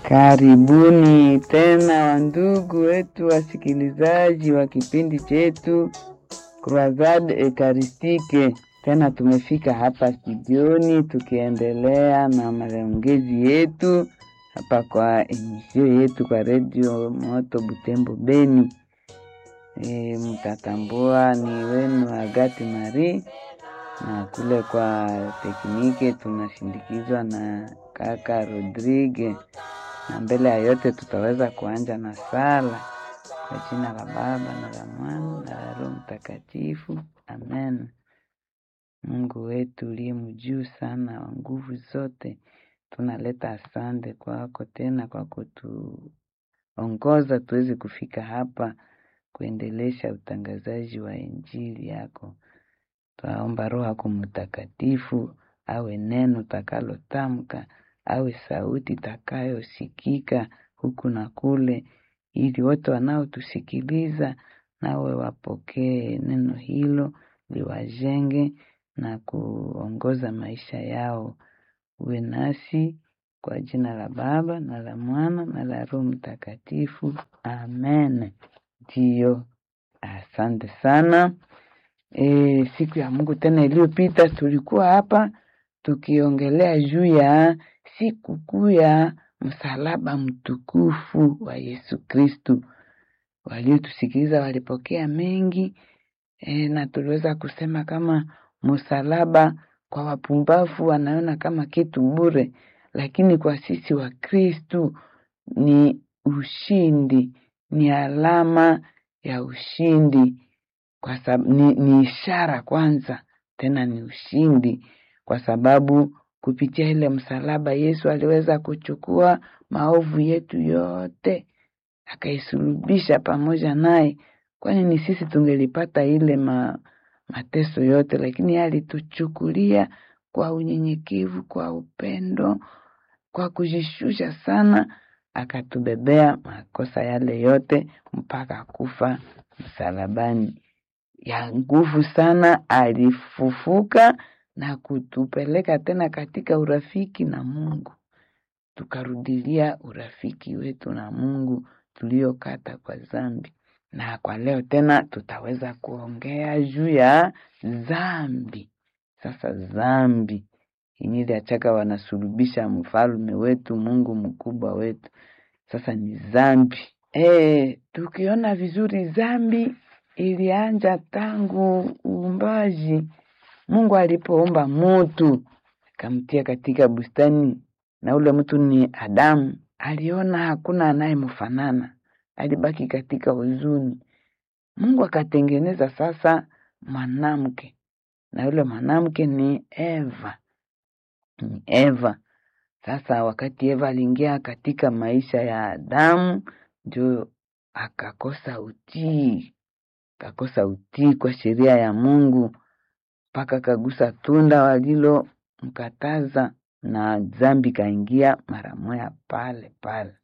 Karibuni tena wandugu wetu wasikilizaji wa kipindi chetu Croisade Eucharistique. Tena tumefika hapa studioni tukiendelea na maongezi yetu hapa kwa emisio yetu kwa redio Moto Butembo Beni. E, mtatambua ni wenu Agati Marie na kule kwa teknike tunashindikizwa na kaka Rodrigue, na mbele ya yote tutaweza kuanja na sala kwa jina la Baba na la Mwana na la Roho Mtakatifu, amen. Mungu wetu uliye mjuu sana wa nguvu zote, tunaleta asante kwako tena kwa kutuongoza tuweze kufika hapa kuendelesha utangazaji wa injili yako. Twaomba Roho yako Mtakatifu awe neno takalotamka, awe sauti takayosikika huku na kule, ili wote wanaotusikiliza nawe wapokee neno hilo, liwajenge na kuongoza maisha yao. Uwe nasi kwa jina la Baba na la Mwana na la Roho Mtakatifu, amen. Ndiyo, asante sana. E, siku ya Mungu tena iliyopita tulikuwa hapa tukiongelea juu ya siku kuu ya msalaba mtukufu wa Yesu Kristu. Waliotusikiliza walipokea mengi e, na tuliweza kusema kama msalaba kwa wapumbavu wanaona kama kitu bure, lakini kwa sisi wa Kristu ni ushindi, ni alama ya ushindi kwa sababu ni, ni ishara kwanza, tena ni ushindi, kwa sababu kupitia ile msalaba Yesu aliweza kuchukua maovu yetu yote akaisulubisha pamoja naye, kwani ni sisi tungelipata ile ma, mateso yote, lakini alituchukulia kwa unyenyekevu, kwa upendo, kwa kujishusha sana, akatubebea makosa yale yote mpaka kufa msalabani ya nguvu sana, alifufuka na kutupeleka tena katika urafiki na Mungu, tukarudilia urafiki wetu na Mungu tuliokata kwa dhambi. Na kwa leo tena tutaweza kuongea juu ya dhambi. Sasa dhambi inyili achaka wanasulubisha mfalme wetu, Mungu mkubwa wetu, sasa ni dhambi. E, tukiona vizuri dhambi ilianja tangu uumbaji. Mungu alipoumba mutu akamtia katika bustani, na ule mtu ni Adamu. Aliona hakuna anayemfanana, alibaki katika huzuni. Mungu akatengeneza sasa mwanamke, na yule mwanamke ni Eva, ni Eva. Sasa wakati Eva aliingia katika maisha ya Adamu, ndio akakosa utii kakosa utii kwa sheria ya Mungu mpaka kagusa tunda walilomkataza, na dhambi kaingia mara moya pale pale,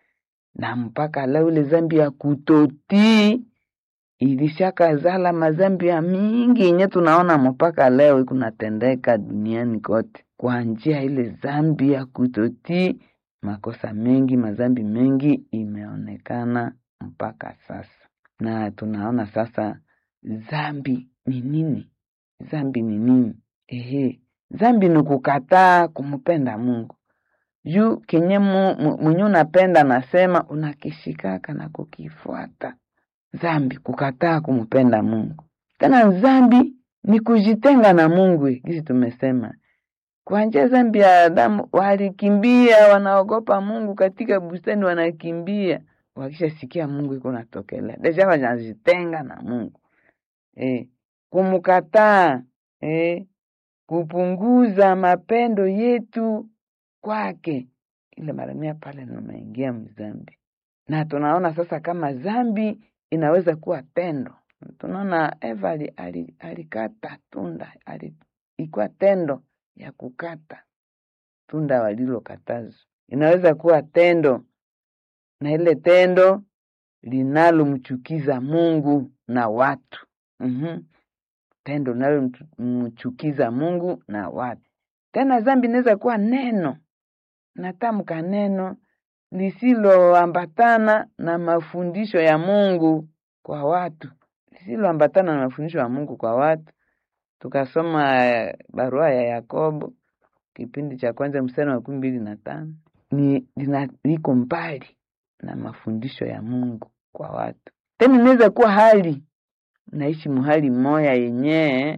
na mpaka leo ile dhambi ya kutotii ilishakazala madhambi ya mingi yenye tunaona mpaka leo ikunatendeka duniani kote kwa njia ile dhambi ya kutotii. Makosa mengi, madhambi mengi imeonekana mpaka sasa na tunaona sasa dhambi ni nini? Dhambi ni nini? Ehe, dhambi ni kukataa kumpenda Mungu juu kenye mwenye unapenda nasema unakishikaka na kukifuata. Dhambi kukataa kumpenda Mungu. Tena dhambi ni kujitenga na Mungu, hizi tumesema kwa njia dhambi ya Adamu walikimbia, wanaogopa Mungu katika bustani, wanakimbia wakishasikia Mungu iko natokelea deja wanajitenga na Mungu e, kumkataa e, kupunguza mapendo yetu kwake, ile maramia pale nimeingia mzambi. Na tunaona sasa kama dhambi inaweza kuwa tendo. Tunaona Eva alikata tunda, ilikuwa tendo ya kukata tunda walilokatazwa, inaweza kuwa tendo na ile tendo linalomchukiza Mungu na watu mm-hmm. Tendo linalomchukiza Mungu na watu. Tena dhambi inaweza kuwa neno, natamka neno lisiloambatana na mafundisho ya Mungu kwa watu, lisiloambatana na mafundisho ya Mungu kwa watu. Tukasoma eh, barua ya Yakobo kipindi cha kwanza mstari wa makumi mbili na tano ni lina- liko mbali na mafundisho ya Mungu kwa watu. Tena inaweza kuwa hali naishi muhali moya yenyewe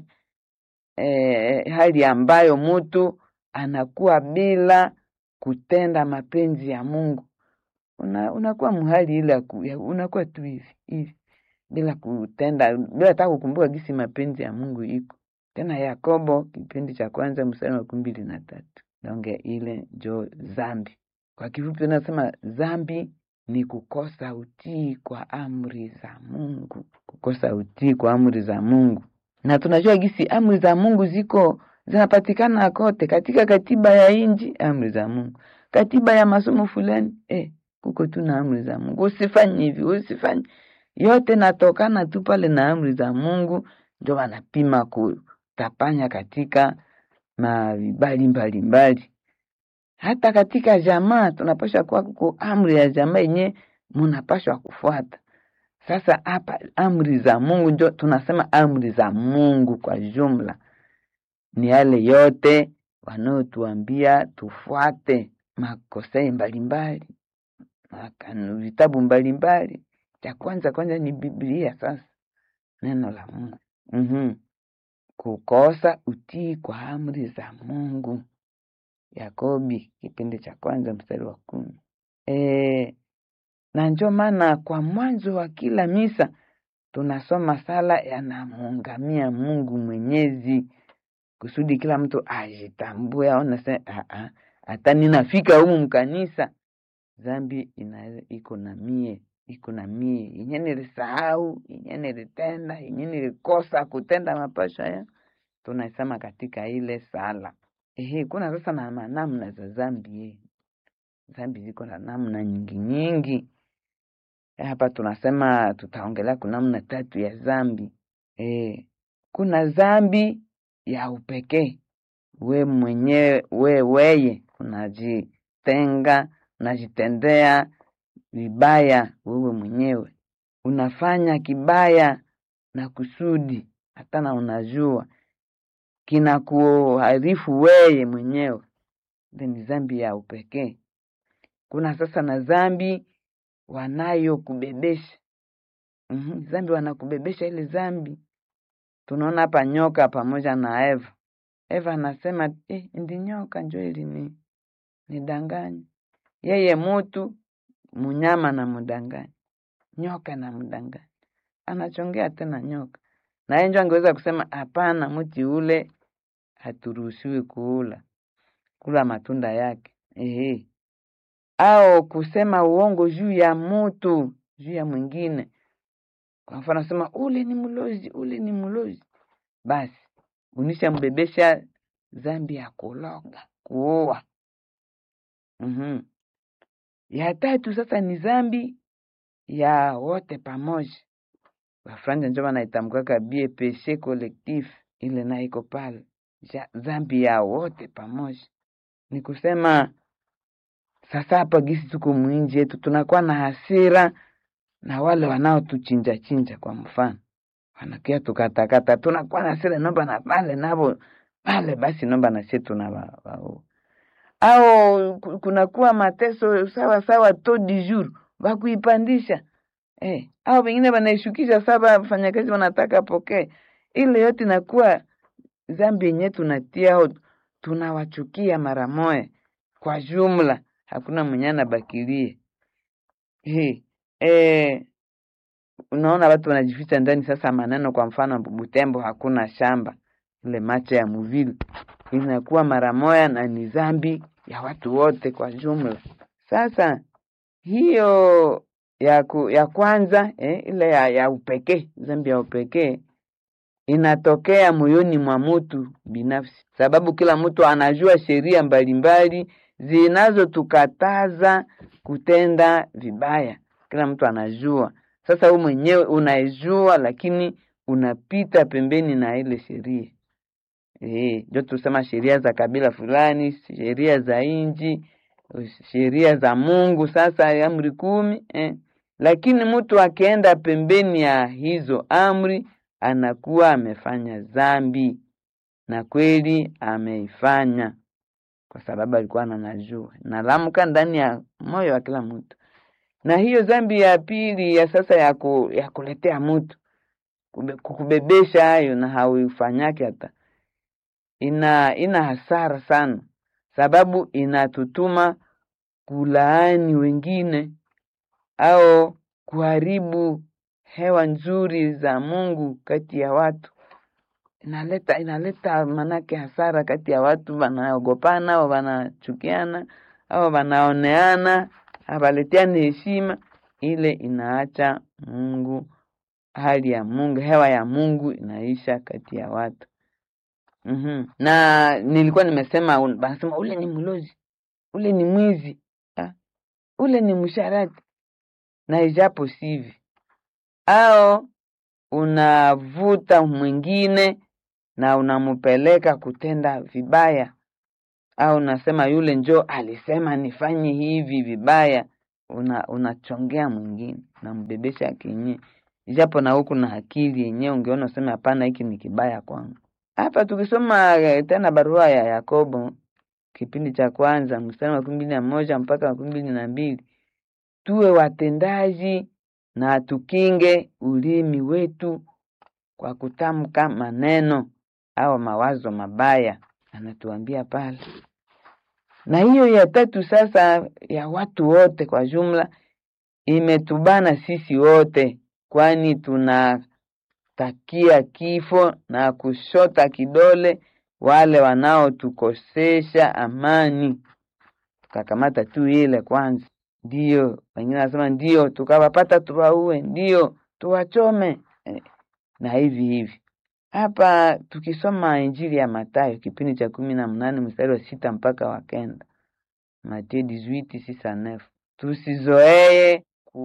eh, hali ambayo mtu anakuwa bila kutenda mapenzi ya Mungu. Una, unakuwa muhali ile ya ku- ya- unakuwa tu hivi hivi bila kutenda bila hata kukumbuka gisi mapenzi ya Mungu iko. Tena Yakobo kipindi cha kwanza mstari wa makumi mbili na tatu donge ile njo zambi. Kwa kifupi unasema zambi ni kukosa utii kwa amri za Mungu, kukosa utii kwa amri za Mungu. Na tunajua gisi amri za Mungu ziko zinapatikana kote katika katiba ya inji, amri za Mungu, katiba ya masomo fulani eh, kuko tu na amri za Mungu, usifanye hivi, usifanye yote natokana tu pale na amri za Mungu, ndio wanapima kutapanya katika mavibali mbalimbali. Hata katika jamaa tunapaswa kuwa kuko amri ya jamaa yenye munapaswa kufuata. Sasa hapa amri za Mungu ndio tunasema amri za Mungu kwa jumla ni yale yote wanaotuambia tufuate makosei mbalimbali makanu- vitabu mbalimbali. Cha kwanza kwanza ni Biblia, sasa neno la Mungu. mm Kukosa utii kwa amri za Mungu. Yakobi kipindi cha kwanza mstari wa kumi. E, na ndio maana kwa mwanzo wa kila misa tunasoma sala yanamuungamia Mungu Mwenyezi kusudi kila mtu ajitambue, aone se "Ah, ah, hata ninafika humu mkanisa zambi ina iko na mie iko na mie yenye nilisahau yenye nilitenda yenye nilikosa kutenda mapasho ya tunaisema katika ile sala. Ehe, kuna sasa na ma- namna za zambi eh. Zambi ziko na namna nyingi nyingi. Hapa tunasema tutaongelea kuna namna tatu ya zambi. Eh, kuna zambi ya upekee, we mwenyewe we weye unajitenga, unajitendea vibaya wewe mwenyewe, unafanya kibaya na kusudi, hata na unajua kinakuharifu weye mwenyewe. Ile ni zambi ya upekee. Kuna sasa na zambi wanayokubebesha mm zambi wanakubebesha ile zambi. Tunaona hapa nyoka pamoja na Eva. Eva anasema eh, ndi nyoka njo ili ni nidanganya yeye, mutu munyama na mudanganya, nyoka na mdanganya, anachongea tena nyoka, na yeye njo angeweza kusema hapana, mti ule haturuhusiwi kuula, kula matunda yake ehe, au kusema uongo juu ya mutu juu ya mwingine. Kwa mfano nasema ule ni mlozi, ule ni mlozi, basi unishambebesha zambi ya kuloga, kuua. mm Ya tatu sasa ni zambi ya wote pamoja. Wafranja njo wanaitamkaka bie peshe collectif, ile na iko pale Ja- zambi ya wote pamoja. Ni kusema sasa hapa gisi tuko mwinji yetu tunakuwa na hasira na wale wanaotuchinja chinja, kwa mfano wanakia tukatakata, tunakuwa na hasira, nomba na pale navo pale, basi nomba na sie tunawaua au ku- kunakuwa mateso sawa sawa to du jour wakuipandisha eh, au wengine wanaishukisha saba wafanyakazi wanataka pokee. Ile yote inakuwa zambi yenyewe tunatia au tunawachukia mara moja kwa jumla, hakuna mwenye anabakilie. Eh, eh, unaona watu wanajificha ndani sasa maneno, kwa mfano Butembo hakuna shamba, ile macho ya muvili inakuwa mara moja na ni zambi ya watu wote kwa jumla. Sasa hiyo ya, ku, ya kwanza eh, ile ya, ya upekee, zambi ya upekee inatokea moyoni mwa mtu binafsi, sababu kila mtu anajua sheria mbalimbali zinazotukataza kutenda vibaya. Kila mtu anajua. Sasa wewe mwenyewe unaijua, lakini unapita pembeni na ile sheria. Eh, ndio tusema sheria za kabila fulani, sheria za inji, sheria za Mungu, sasa amri kumi eh. Lakini mtu akienda pembeni ya hizo amri anakuwa amefanya dhambi, na kweli ameifanya kwa sababu alikuwa ananajua, nalamka ndani ya moyo wa kila mtu. Na hiyo dhambi ya pili ya sasa ya, ku, ya kuletea mtu kube- kukubebesha hayo na hauifanyake hata ina ina hasara sana, sababu inatutuma kulaani wengine au kuharibu hewa nzuri za Mungu kati ya watu. Inaleta inaleta manake hasara kati ya watu, wanaogopana au wanachukiana au wanaoneana, hawaletiani heshima. Ile inaacha Mungu, hali ya Mungu, hewa ya Mungu inaisha kati ya watu. mm Na nilikuwa nimesema, un- wanasema ule ni mlozi, ule ni mwizi, ah, ule ni msharati, na ijapo sivi, au unavuta mwingine na unampeleka kutenda vibaya, au unasema yule njo alisema nifanye hivi vibaya, una unachongea mwingine, unambebesha kinyi, ijapo na huku na akili yenyewe ungeona useme hapana, hiki ni kibaya kwangu. Hapa tukisoma eh, tena barua ya Yakobo kipindi cha kwanza mstari wa makumi mbili na moja mpaka makumi mbili na mbili tuwe watendaji na tukinge ulimi wetu kwa kutamka maneno au mawazo mabaya, anatuambia pale. Na hiyo ya tatu sasa, ya watu wote kwa jumla, imetubana sisi wote, kwani tunatakia kifo na kushota kidole wale wanaotukosesha amani. Tukakamata tu ile kwanza, ndio wengine wanasema ndio, tukawapata tuwaue, ndio tuwachome eh, na hivi hivi. Hapa tukisoma Injili ya Mathayo kipindi cha kumi na mnane mstari wa sita mpaka wa kenda Mathayo 18:6-9 tusizoee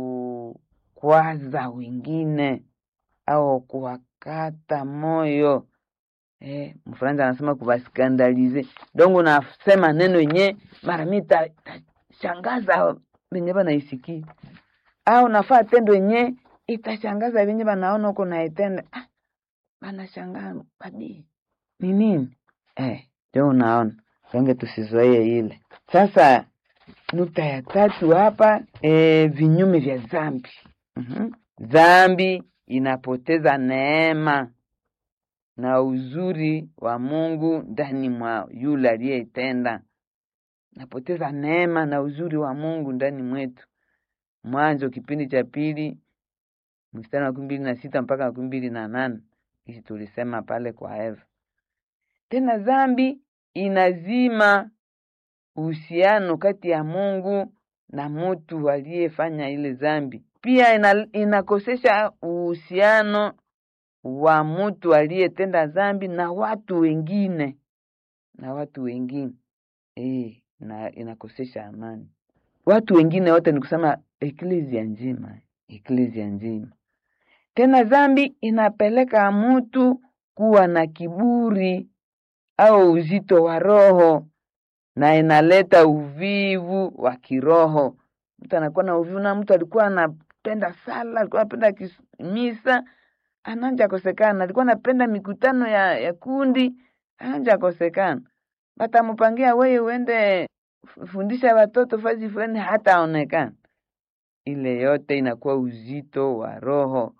kukwaza wengine au kuwakata moyo eh, Mfaransa anasema kuwaskandalize dongo, nasema neno yenye mara mi ta- tashangaza venye banaisikia au nafaa tendo yenye itashangaza venye banaona huko naitenda ah, banashangaa badi ni nini eh, ndio unaona donge tusizoee ile sasa nukta ya tatu hapa e, vinyume vya dhambi mm dhambi inapoteza neema na uzuri wa Mungu ndani mwa yule aliyeitenda. Napoteza neema na uzuri wa Mungu ndani mwetu. Mwanzo kipindi cha pili mstari wa makumi mbili na sita mpaka makumi mbili na nane hisi tulisema pale kwa Eva. Tena dhambi inazima uhusiano kati ya Mungu na mtu aliyefanya ile dhambi. Pia ina, inakosesha uhusiano wa mtu aliyetenda dhambi na watu wengine na watu wengine eh, na inakosesha amani. Watu wengine wote ni kusema eklezia nzima, eklezia nzima. Tena dhambi inapeleka mtu kuwa na kiburi au uzito wa roho na inaleta uvivu wa kiroho. Mtu anakuwa na uvivu, na mtu alikuwa anapenda sala, alikuwa anapenda kis- misa, ananja kosekana. Alikuwa anapenda mikutano ya, ya kundi, ananja kosekana. Batamupangia wewe uende fu- fundisha watoto fazi fulani, hata aonekana. Ile yote inakuwa uzito wa roho,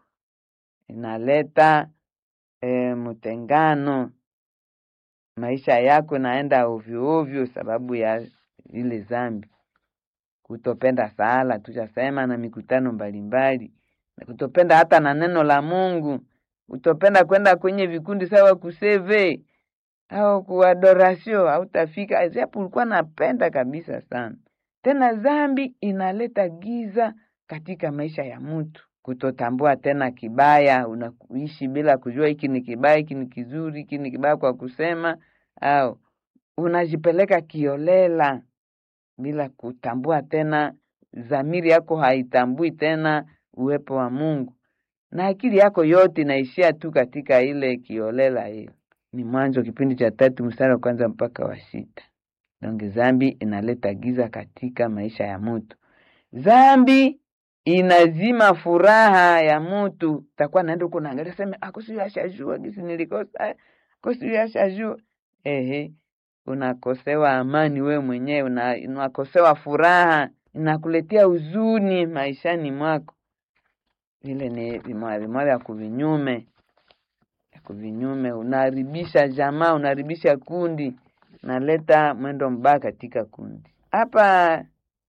inaleta e, mtengano maisha yako naenda ovyo ovyo sababu ya ile dhambi. Kutopenda sala tushasema, na mikutano mbalimbali, na kutopenda hata na neno la Mungu, kutopenda kwenda kwenye vikundi sawa kuseve au kuadorasio, hautafika japo ulikuwa napenda kabisa sana. Tena dhambi inaleta giza katika maisha ya mtu, kutotambua tena kibaya, unaishi bila kujua hiki ni kibaya, hiki ni kizuri, hiki ni kibaya kwa kusema, au unajipeleka kiolela bila kutambua tena, dhamiri yako haitambui tena uwepo wa Mungu, na akili yako yote inaishia tu katika ile kiolela hiyo. Ni Mwanzo kipindi cha tatu mstari wa kwanza mpaka wa sita. donge zambi inaleta giza katika maisha ya mtu zambi inazima furaha ya mtu takuwa naenda huko naangalia sema akosi ashajua gisi nilikosa akosi ashajua ehe unakosewa amani we mwenyewe una, unakosewa furaha inakuletea huzuni maishani mwako vile ni vimoya vimoya vya kuvinyume ya kuvinyume unaharibisha jamaa unaharibisha kundi unaleta mwendo mbaya katika kundi hapa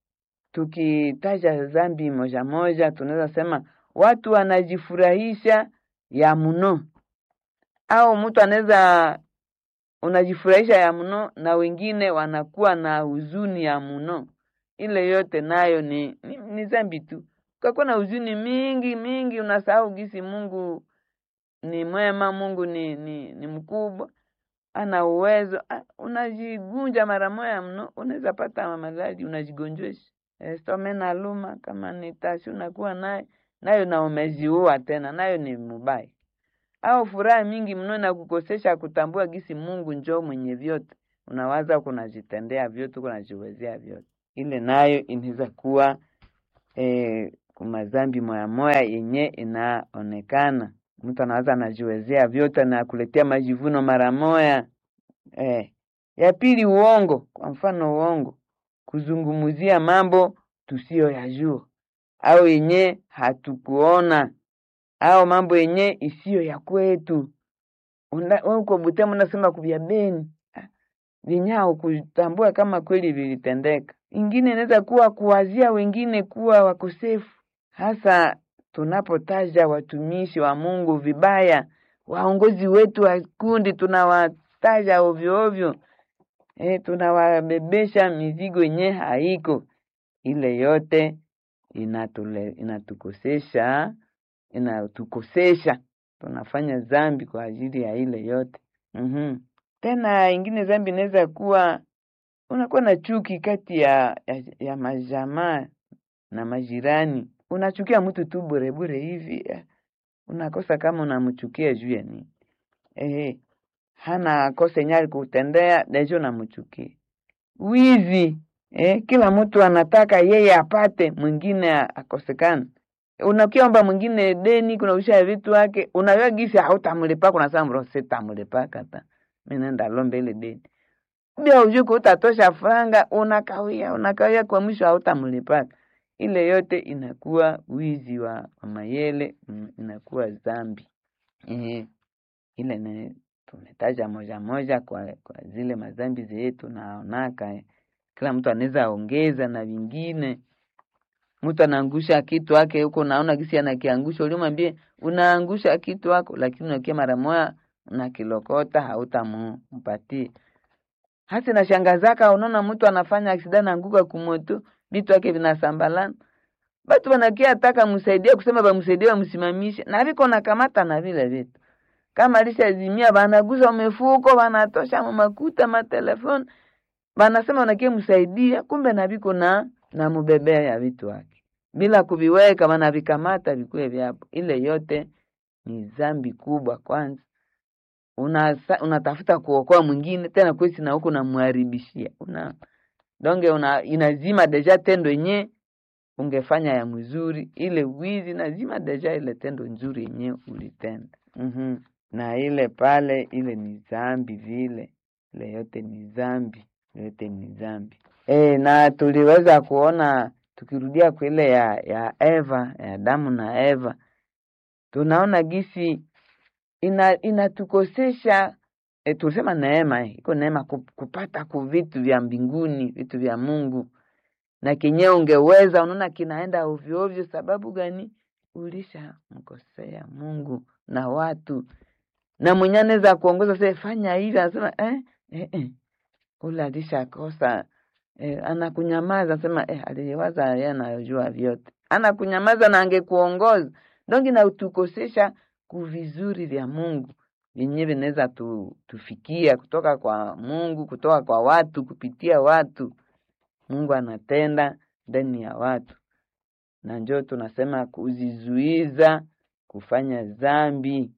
tukitaja dhambi moja moja tunaweza sema watu wanajifurahisha ya mno au mtu anaweza unajifurahisha ya mno na wengine wanakuwa na huzuni ya mno ile yote nayo ni, ni, ni dhambi tu ukakuwa na huzuni mingi mingi unasahau gisi mungu ni mwema mungu ni, ni, ni mkubwa ana uwezo unajigunja mara moya mno unaweza pata maradhi unajigonjesha stome na luma kama ni tashi unakuwa naye nayo na umeziua tena nayo ni mubaya au furaha mingi mno na kukosesha kutambua gisi mungu njoo mwenye vyote unawaza kunajitendea vyote kunajiwezea vyote ile nayo inaweza kuwa e, kumazambi moya moya yenye inaonekana mtu anawaza anajiwezea vyote na kuletea majivuno mara moya eh. ya pili uongo kwa mfano uongo kuzungumzia mambo tusiyo yajua au yenye hatukuona au mambo yenye isiyo ya kwetu uko Butemo unasema kuvya Beni vinyao kutambua kama kweli vilitendeka. Ingine inaweza kuwa kuwazia wengine kuwa wakosefu, hasa tunapotaja watumishi wa Mungu vibaya, waongozi wetu wa kundi tunawataja ovyo ovyo, e, tunawabebesha mizigo yenye haiko. Ile yote inatule, inatukosesha inatukosesha, tunafanya dhambi kwa ajili ya ile yote mm-hmm. Tena ingine dhambi inaweza kuwa unakuwa na chuki kati ya, ya, ya majamaa na majirani. Unachukia mtu tu bure bure hivi, unakosa kama unamchukia juu ya nini? Ehe, hana kosa yenye alikutendea dejo unamchukia. Wizi eh, kila mtu anataka yeye apate, mwingine akosekana. Unakiomba mwingine deni, kunausha vitu wake, unajua gisi hautamlipa, kunasema mro sitamlipaka ta mimi nenda lombe ile deni bia ujuku utatosha franga, unakawia unakawia, kwa mwisho hautamlipaka. Ile yote inakuwa wizi wa, wa mayele, inakuwa dhambi eh, ile ne tumetaja moja moja kwa, kwa zile madhambi zetu naonaka eh. Kila mtu anaweza ongeza na vingine. Mtu anaangusha kitu wake huko, naona gisi anakiangusha, ulimwambie unaangusha kitu wako, lakini unakia mara moja unakilokota, hautampatie hasi na shangazaka. Unaona mtu anafanya aksida naanguka kumoto, vitu wake vinasambalana, batu wanakia ataka msaidie, kusema bamsaidie, bamsimamishe na viko nakamata na vile vitu kama alishazimia, banaguza umefuko, banatosha mamakuta matelefoni, banasema unakie msaidia, kumbe na viko na na mubebea ya vitu wake bila kuviweka, banavikamata vikuwe vyapo. Ile yote ni dhambi kubwa. Kwanza unasa, unatafuta kuokoa mwingine tena kwesi na huko namharibishia una donge una, inazima deja tendo yenye ungefanya ya mzuri. Ile wizi nazima deja ile tendo nzuri yenye ulitenda. mm-hmm. na ile pale ile ni dhambi vile, ile yote ni dhambi, yote ni dhambi. E, na tuliweza kuona tukirudia kwa ile ya ya Eva ya Adamu na Eva, tunaona gisi ina inatukosesha e, tulisema neema iko neema kupata ku vitu vya mbinguni vitu vya Mungu, na kenyewe ungeweza unaona kinaenda ovyo ovyo. Sababu gani? Ulisha mkosea Mungu na watu, na mwenye anaweza kuongoza sasa, fanya hivi, anasema eh, eh, eh. Ule alishakosa eh, anakunyamaza sema eh, aliwaza yeye anayojua vyote, anakunyamaza na angekuongoza dongi na utukosesha kuvizuri vya Mungu vyenyewe vinaweza tu, tufikia kutoka kwa Mungu, kutoka kwa watu, kupitia watu. Mungu anatenda ndani ya watu, na njo tunasema kuzizuiza kufanya dhambi,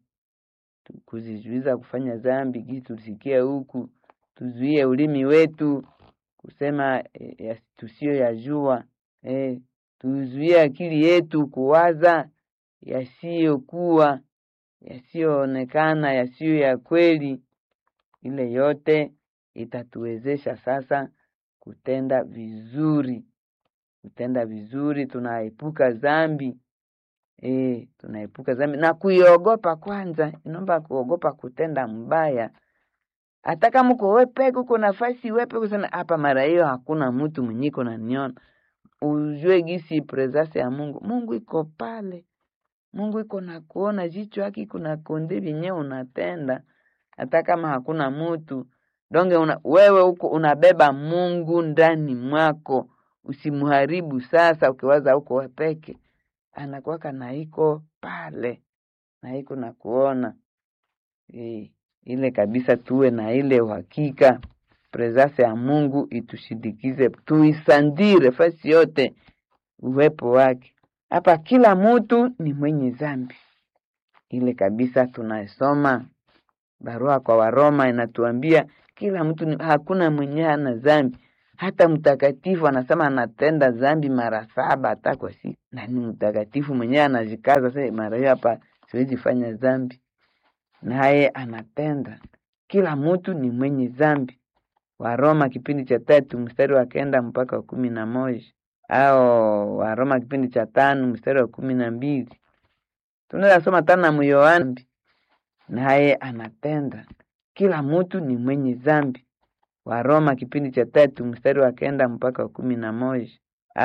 kuzizuiza kufanya dhambi. Gisi tulisikia huku, tuzuie ulimi wetu kusema e, tusiyo yajua e, tuzuie akili yetu kuwaza yasiyokuwa yasiyoonekana yasiyo ya kweli. Ile yote itatuwezesha sasa kutenda vizuri, kutenda vizuri. Tunaepuka dhambi e, tunaepuka dhambi na kuiogopa kwanza. Inaomba kuogopa kutenda mbaya, hata kama uko wepeke, uko nafasi wepeke, sana hapa, mara hiyo hakuna mtu mwenyiko naniona, ujue gisi presence ya Mungu. Mungu iko pale, Mungu iko na kuona, jicho yake kuna konde vyenyewe unatenda, hata kama hakuna mtu donge una, wewe uko unabeba Mungu ndani mwako, usimuharibu. Sasa ukiwaza uko wepeke, anakuwaka na iko pale na iko na kuona e, ile kabisa, tuwe na ile uhakika presence ya Mungu itushindikize, tuisandire fasi yote uwepo wake. Hapa kila mtu ni mwenye dhambi, ile kabisa tunasoma barua kwa Waroma inatuambia kila mtu ni, hakuna mwenye hana dhambi. Hata mtakatifu anasema anatenda dhambi mara saba hata kwa siku, na ni mtakatifu mwenyewe anajikaza sasa, mara hiyo hapa siwezi fanya dhambi, naye anatenda. Kila mtu ni mwenye dhambi. Waroma kipindi cha tatu mstari wa kenda mpaka wa kumi na moja au Waroma kipindi cha tano mstari wa kumi na mbili tunaweza soma tena Myohana naye anatenda. Kila mtu ni mwenye dhambi. Waroma kipindi cha tatu mstari wa kenda mpaka wa kumi na moja